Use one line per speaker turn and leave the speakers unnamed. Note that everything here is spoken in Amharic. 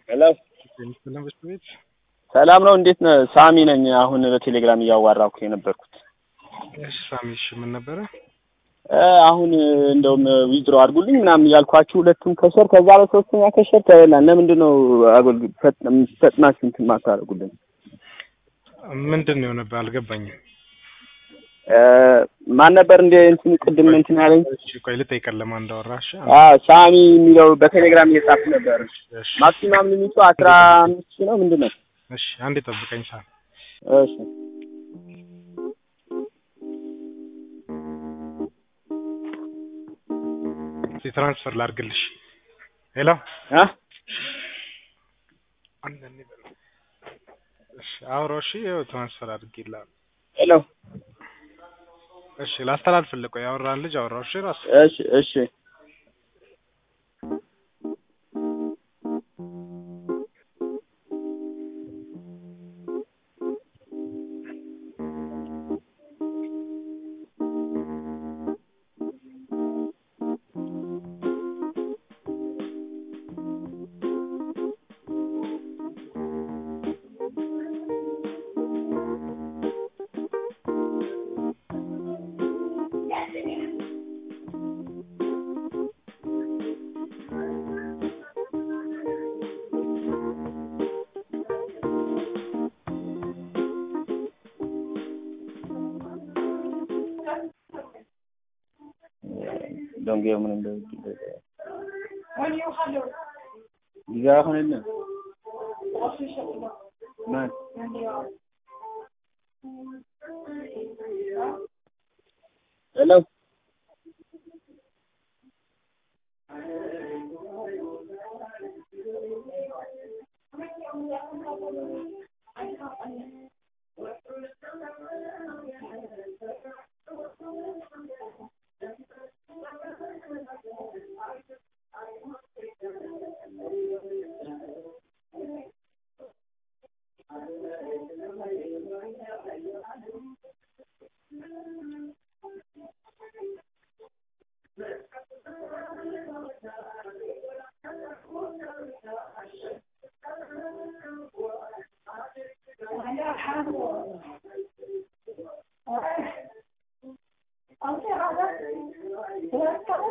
ሄሎ
ሰላም በሽታ ቤት
ሰላም ነው። እንዴት ነህ? ሳሚ ነኝ። አሁን በቴሌግራም እያዋራኩ የነበርኩት
እሺ ሳሚ፣ እሺ ምን ነበረ?
እ አሁን እንደውም ዊዝድሮ አድርጉልኝ ምናምን እያልኳችሁ ሁለቱም ከሸር ከዛ በሶስተኛ ከሸር ተበላን። ለምንድን ነው አገልግል ፈጥናችሁ እንትን ማታደርጉልን?
ምንድን ነው የሆነብህ? አልገባኝም።
እ ማን ነበር እንደ እንትን ቅድም እንትን ያለኝ?
እሺ ቆይ ልጠይቀህ ለማን እንዳወራህ። እሺ
አ ሳሚ የሚለው በቴሌግራም እየጻፍኩ ነበር።
እሺ
ማክሲማም ሊሚቱ አስራ አምስት ሺህ ነው ምንድን ነው?
እሺ አንዴ ጠብቀኝ ሳሚ።
እሺ
እስኪ ትራንስፈር ላድርግልሽ። ሄሎ
አ
አንዳንዴ በል እሺ አውራው። እሺ ይኸው ትራንስፈር አድርጌልሃለሁ።
ሄሎ
እሺ ላስተላልፍልህ። ቆይ ያወራህን ልጅ አውራው። እሺ ራሱ
እሺ እሺ don't give them the ጊዜ አሁን የለም ማን ሄሎ